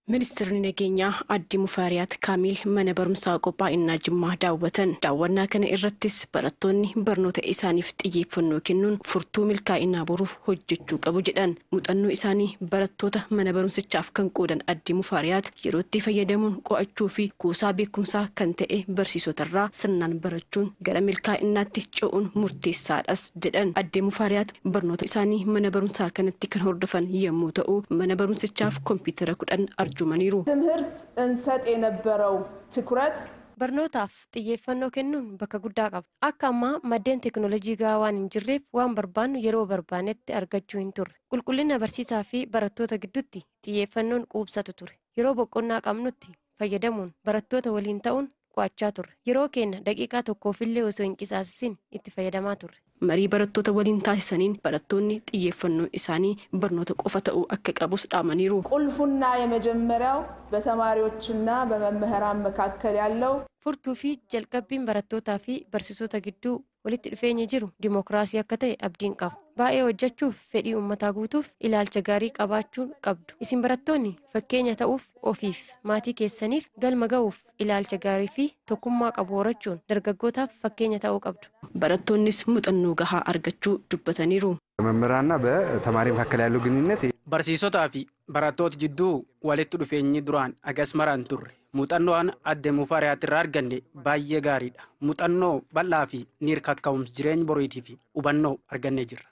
Ministeerri nageenyaa Aadde Mufaariyaat Kaamiil mana barumsaa qophaa'inaa Jimmaa daawwatan. Daawwannaa kana irrattis barattoonni barnoota isaaniif xiyyeeffannoo kennuun furtuu milkaa'inaa boruuf hojjechuu qabu jedhan. Muuxannoo isaanii barattoota mana barumsichaaf kan qoodan Aadde Mufaariyaat yerootti fayyadamuun qo'achuu fi kuusaa beekumsaa kan ta'e barsiisotarraa sirnaan barachuun gara milkaa'inaatti ce'uun murteessaadhas jedhan. Aadde Mufaariyaat barnoota isaanii mana barumsaa kanatti kan hordofan yommuu ta'u mana barumsichaaf kompiitara kudhan arjumaniiru. ትምህርት እንሰጥ የነበረው ትኩረት Barnootaaf xiyyeeffannoo kennuun bakka guddaa qaba. Akka ammaa maddeen teekinooloojii gahaa waan hin jirreef waan barbaannu yeroo barbaannetti argachuu hin turre. Qulqullina barsiisaa fi barattoota gidduutti xiyyeeffannoon quubsatu ture. Yeroo boqonnaa qabnutti fayyadamuun barattoota waliin ta'uun qo'achaa turre. Yeroo keenya daqiiqaa tokkoofillee osoo hin qisaasisin itti fayyadamaa turre. Marii barattoota waliin taasisaniin barattoonni xiyyeeffannoo isaanii barnoota qofa ta'uu akka qabus dhaamaniiru. ቁልፉና የመጀመሪያው በተማሪዎችና በመምህራን መካከል ያለው Furtuu fi jalqabbiin barattootaa fi barsiisota gidduu walitti dhufeenyi jiru dimookiraasii akka ta'e abdiin qaba. Baay'ee hojjechuuf fedhii uummataa guutuuf ilaalcha gaarii qabaachuu qabdu. Isin barattoonni fakkeenya ta'uuf ofiif maatii keessaniif galma ga'uuf ilaalcha gaarii fi tokkummaa qabu horachuun dargaggootaaf fakkeenya ta'uu qabdu. Barattoonnis muuxannoo gahaa argachuu dubbataniiru. በመምህራንና በተማሪ መካከል ያለው ግንኙነት Barsiisotaa fi barattoota jidduu walitti dhufeenyi duraan agas maraan turre muuxannoon Aadde Mufaariyaat irraa arganne baay'ee gaariidha. Muuxannoo bal'aa fi niir kakka'umsa jireenya boriitii fi hubannoo argannee jirra.